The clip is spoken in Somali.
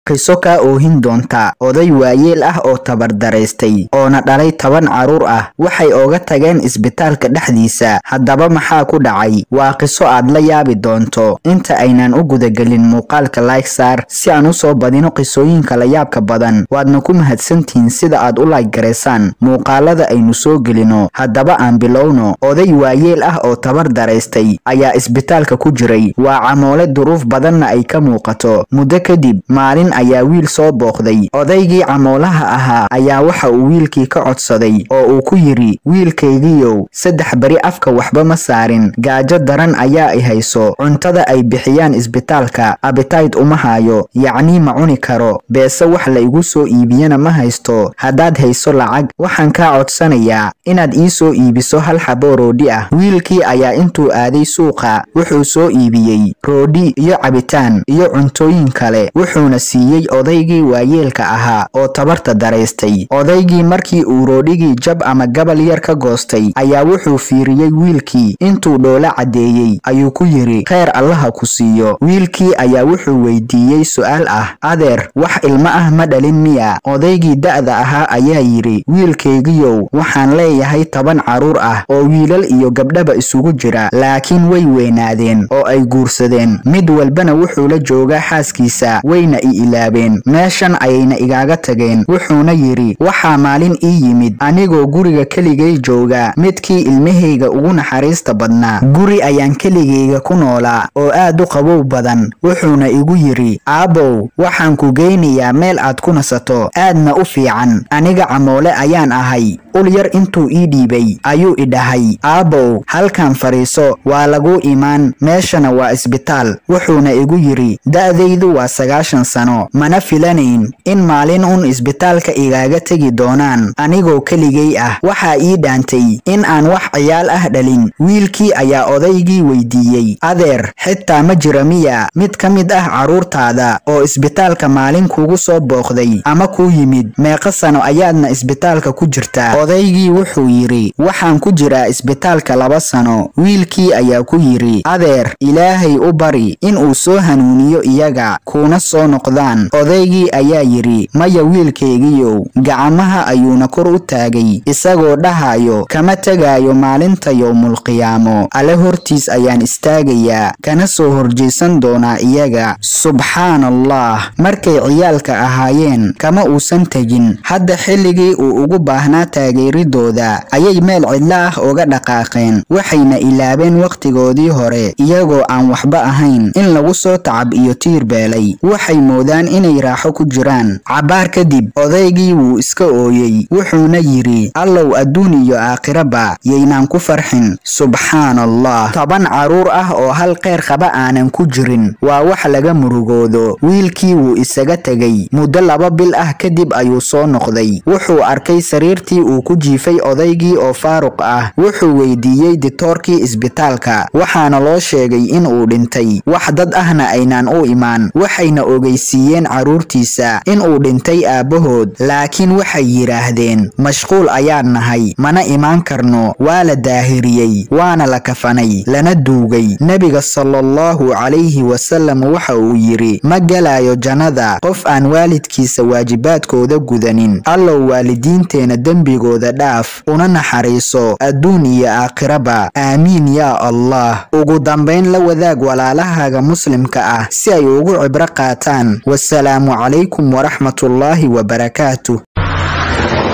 qiso kaa oohin doonta oday waayeel ah oo tabardaraystay oona dhalay toban carruur ah waxay ooga tageen isbitaalka dhexdiisa haddaba maxaa ku dhacay waa qiso aad la yaabi doonto inta aynan u gudagelin muuqaalka laygsaar si aan u soo badino qisooyinka la yaabka badan waadna ku mahadsantihiin sida aad u layggaraysaan muuqaalada aynu soo gelino haddaba aan bilowno oday waayeel ah oo tabar daraystay ayaa isbitaalka ku jiray waa camoole duruuf badanna ay ka muuqato muddo kadib maalin ayaa wiil soo booqday odaygii camoolaha ahaa ayaa waxa uu wiilkii ka codsaday oo uu ku yidhi wiilkaygiiow saddex beri afka waxba ma saarin gaajo daran ayaa i hayso cuntada ay bixiyaan isbitaalka abitayd uma haayo yacnii ma cuni karo beese wax la igu soo iibiyana ma haysto haddaad hayso lacag waxaan kaa codsanayaa inaad ii soo iibiso hal xaboo roodhi ah wiilkii ayaa intuu aaday suuqa wuxuu soo iibiyey roodhi iyo cabitaan iyo cuntooyin kale wuxuuna siiyey odaygii waayeelka ahaa oo tabarta daraystay odaygii markii uu roodhigii jab ama gabal yar ka goostay ayaa wuxuu fiiriyey wiilkii intuu dhoola caddeeyey ayuu ku yidhi kheyr allaha ku siiyo wiilkii ayaa wuxuu weydiiyey su'aal ah adeer wax ilmo ah ma dhalin miya odaygii da'da ahaa ayaa yidhi wiilkaygiyow waxaan leeyahay toban carruur ah oo wiilal iyo gabdhaba isugu jira laakiin way weynaadeen oo ay guursadeen mid walbana wuxuu la joogaa xaaskiisa wayna i ilaabeen meeshan ayayna igaaga tageen wuxuuna yidhi waxaa maalin ii yimid anigoo guriga keligay jooga midkii ilmahayga ugu naxariista badnaa guri ayaan keligayga ku noolaa oo aad u qabow badan wuxuuna igu yidhi aabbow waxaan ku geynayaa meel aad ku nasato aadna u fiican aniga camoole ayaan ahay ul yar intuu ii dhiibay ayuu i dhahay aabbow halkan fadhiiso waa laguu imaan meeshana waa isbitaal wuxuuna igu yidhi da'daydu waa sagaashan sano mana filanayn in maalin un isbitaalka igaaga tegi doonaan anigoo keligay ah waxaa ii dhaantay in aan wax ciyaal ah dhalin wiilkii ayaa odaygii weydiiyey adeer xitaa ma jira miya mid ka mid ah carruurtaada oo isbitaalka maalin kugu soo booqday ama kuu yimid meeqa sano ayaadna isbitaalka ku jirtaa odaygii wuxuu yidhi waxaan ku jiraa isbitaalka laba sano wiilkii ayaa ku yidhi adeer ilaahay u bari inuu soo hanuuniyo iyaga kuuna soo noqdaan odaygii ayaa yidhi maya wiilkaygiyow gacmaha ayuuna kor u taagay isagoo dhahayo kama tegaayo maalinta yowmulqiyaamo alle hortiis ayaan istaagayaa kana soo horjeysan doonaa iyaga subxaan allah markay ciyaalka ahaayeen kama uusan tegin hadda xilligii uu ugu baahnaa taageeridooda ayay meel cidlo ah uga dhaqaaqeen waxayna ilaabeen wakhtigoodii hore iyagoo aan waxba ahayn in lagu soo tacab iyo tiir beelay waxay moodaan inay raaxo ku jiraan cabbaar kadib odaygii wuu iska ooyey wuxuuna yidhi allow adduun iyo aakhiraba yaynaan ku farxin subxaan allah toban carruur ah oo hal kheyr qaba aanan ku jirin waa wax laga murugoodo wiilkii wuu isaga tegey muddo laba bil ah kadib ayuu soo noqday wuxuu arkay sariirtii uu ku jiifay odaygii oo faaruq ah wuxuu weydiiyey diktoorkii isbitaalka waxaana loo sheegay in uu dhintay wax dad ahna aynaan u imaan waxayna ogeysiiyeen carruurtiisa in uu dhintay aabbahood laakiin waxay yidhaahdeen mashquul ayaan nahay mana imaan karno waa la daahiriyey waana la kafanay lana duugay nebiga salaallahu calayhi wasallam waxa uu yidhi ma gelaayo jannada qof aan waalidkiisa waajibaadkooda gudanin allow waalidiinteena dembigooda dhaaf una naxariiso adduun iyo aakhiraba aamiin yaa allah ugu dambayn la wadaag walaalahaaga muslimka ah si ay ugu cibro qaataan wasalaamu calaykum waraxmatullaahi wabarakaatuh